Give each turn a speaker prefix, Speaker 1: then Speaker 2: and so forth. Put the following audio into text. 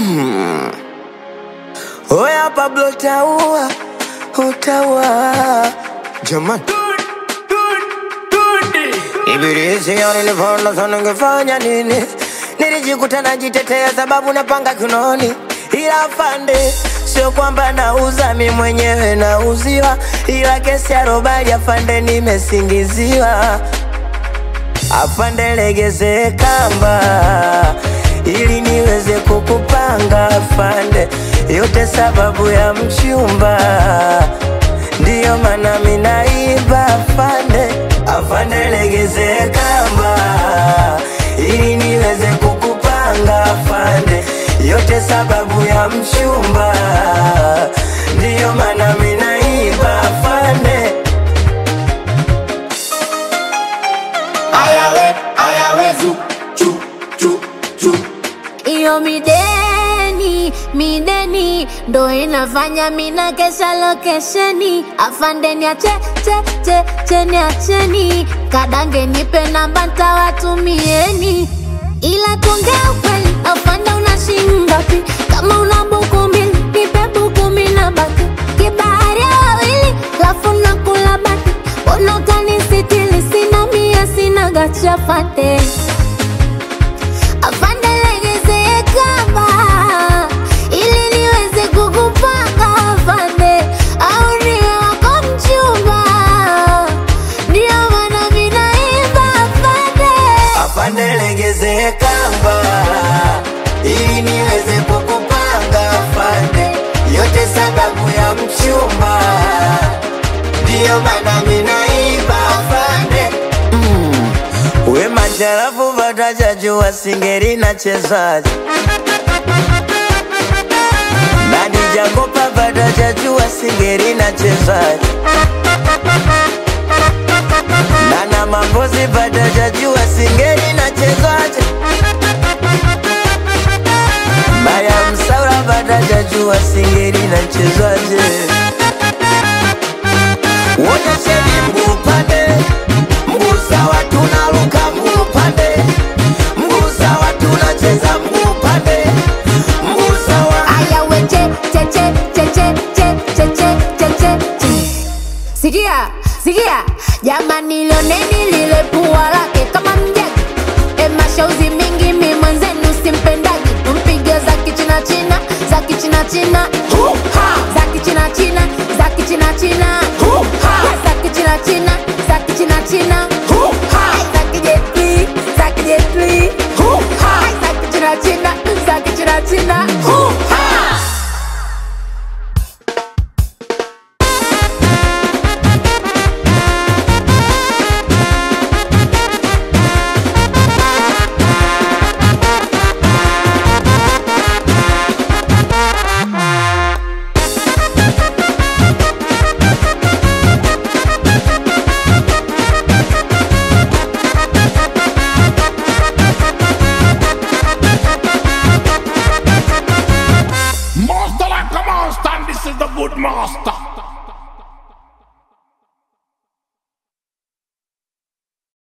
Speaker 1: Oya Pablo taua, utaua jamani. Ibilisi nilivona sana ngefanya nini? Nilijikuta najitetea sababu napanga kinoni, ila afande, sio kwamba nauza mi mwenyewe nauziwa, ila kesi ya robali afande, nimesingiziwa. Afande, legeze kamba ili niweze kukupanga afande, yote sababu ya mchumba, ndiyo maana minaiba afande. Afande, legeze kamba ili niweze kukupanga afande, yote sababu ya mchumba, ndiyo maana minaiba afande.
Speaker 2: Ayawe, ayawe, zu, chu, chu, chu.
Speaker 3: Iyo mideni, mideni ndo inafanya mina kesha lokesheni. Afandeni ache, che, che, cheni acheni. Kadange nipe namba ntawatumieni. Ila tuongea ukweli, afande una shilingi ngapi? Kama una buku mbili, nipe buku mbili na baki. Kibahari ya wawili, lafu nakula baki. Mbona utanisitiri? Sina mia, sina gacha fate. Afande legeze kamba ili niweze kukupanga afande, au niwe wako mchumba, ndio maana mimi naimba afande.
Speaker 1: Afande legeze kamba ili niweze kukupanga afande, yote sababu ya mchumba, ndiyo maana minaiba afande. Mm. We macharafu vatajajua singeri na chezaji nani jakopa vatajajua singeri na chezaji Nana mambozi vatajajua singeri na chezaji Maya msaura vatajajua singeri na chezaji Wonyesheni mguu upande, mguu sawa tunaruka mguu upande, mguu sawa tunacheza mguu upande, mguu sawa
Speaker 3: Aya we che che che che che che che che che che che. Sikia, sikia, jamani lioneni lile pua lake kama mjagi. E mashauzi mingi mi mwenzenu simpendagi, tumpige za kichina china, za kichina china, za kichina china, za kichina china, za kichina china, za kichina china.